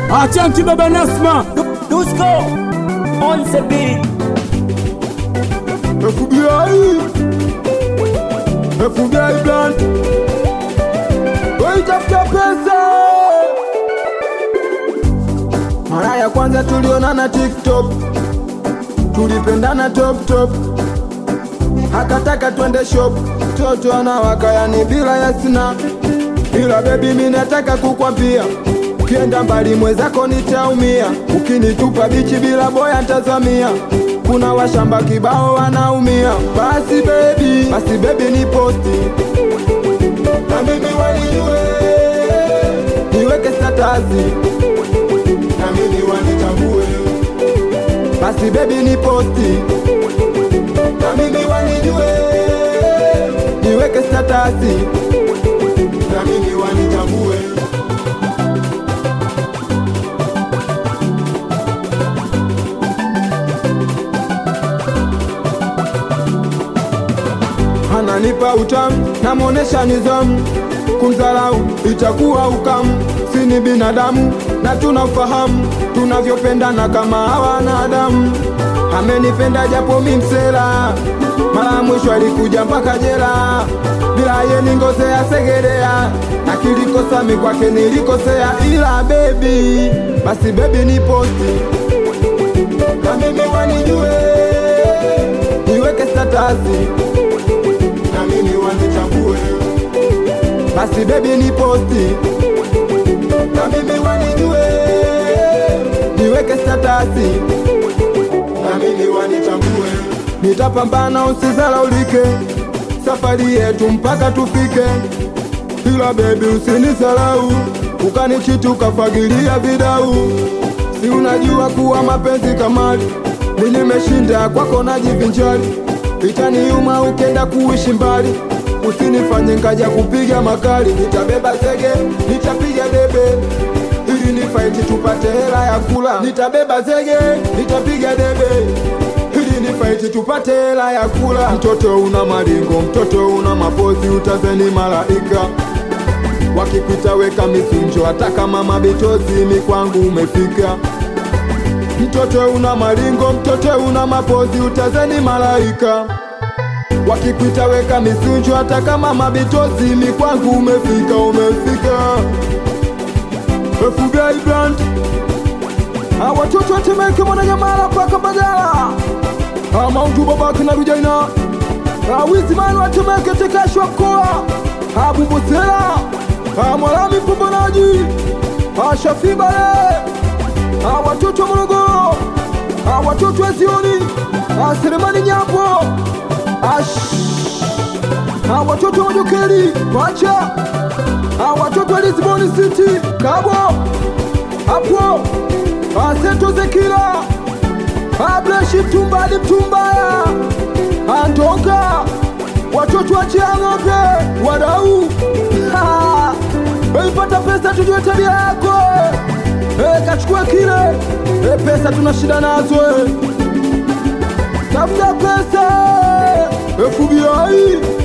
Achanki baba Nasma Dusko on the beat. FBI FBI blunt Waitafuta pesa Mara ya kwanza tulionana TikTok Tulipendana top top Hakataka twende shop Toto anawaka yani bila yasina Ila baby mimi nataka kukwambia Ukienda mbali mwezako nitaumia Ukinitupa bichi bila boya ntazamia Kuna washamba kibao wanaumia Basi baby, basi baby ni posti Na mimi wanijue Niweke statazi Na mimi wanitambue Basi baby ni posti Na mimi wanijue Niweke statazi Na mimi wanitambue ananipa utamu, namwonesha nizamu, kumdharau itakuwa ukamu. Sini binadamu na tunafahamu tunavyopendana kama hawanadamu. Amenipenda japo mi msela, mara ya mwisho alikuja mpaka jela, bila ye ningozea segerea, akilikosa mi kwake nilikosea, ila bebi, basi bebi ni posti na mimi wanijue, niweke statazi na mimi wanitambue, basi bebi ni posti na mimi wanijue, niweke statasi na mimi wanitambue, nitapambana usizalaulike, safari yetu mpaka tufike, ila bebi usinisalau, ukanichiti ukafagilia vidau, si unajua kuwa mapenzi kamali, mi nimeshinda kwako najivinjari itaniuma ukenda kuishi mbali, usinifanye ngaja kupiga makali. Nitabeba zege, nitapiga debe ili nifaiti tupate hela ya kula. Nitabeba zege, nitapiga debe ili nifaiti tupate hela ya kula. Mtoto una maringo, mtoto una mapozi, utazeni malaika wakikuita weka misunjo, hata kama mabitozi mi kwangu umefika mtoto una maringo, mtoto una mapozi, utazeni malaika. Wakikuita weka misunjo, hata kama mabitozi, mi kwangu umefika, umefika. FBI brand Ah, watoto watemeke mwananyamala mpaka Mbagala Ah, Maundu babake na Rujaina Ah, Wizimani watemeke tekashwa mkoa Ah, Bumbusela Ah, Mwalami mpambanaji Ah, Shafibale Ah, watoto wa Morogoro, Ah, watoto wa Zioni, Ah, Selemani Nyambo, Ah, shh. Ah, watoto wa Jokeri, Pacha, Ah, watoto wa Lisbon City, Kabo, hapo, Ah, Seto Zekila, Ah, Bleshi Mtumbali Mtumbaya, Ah, Ntonga, watoto wa Chiang'ombe, wadau, Ah, Weipata pesa tujue tabia yako Eh, kachukue kile Eh, pesa tuna shida nazo eh. Tafuta pesa FBI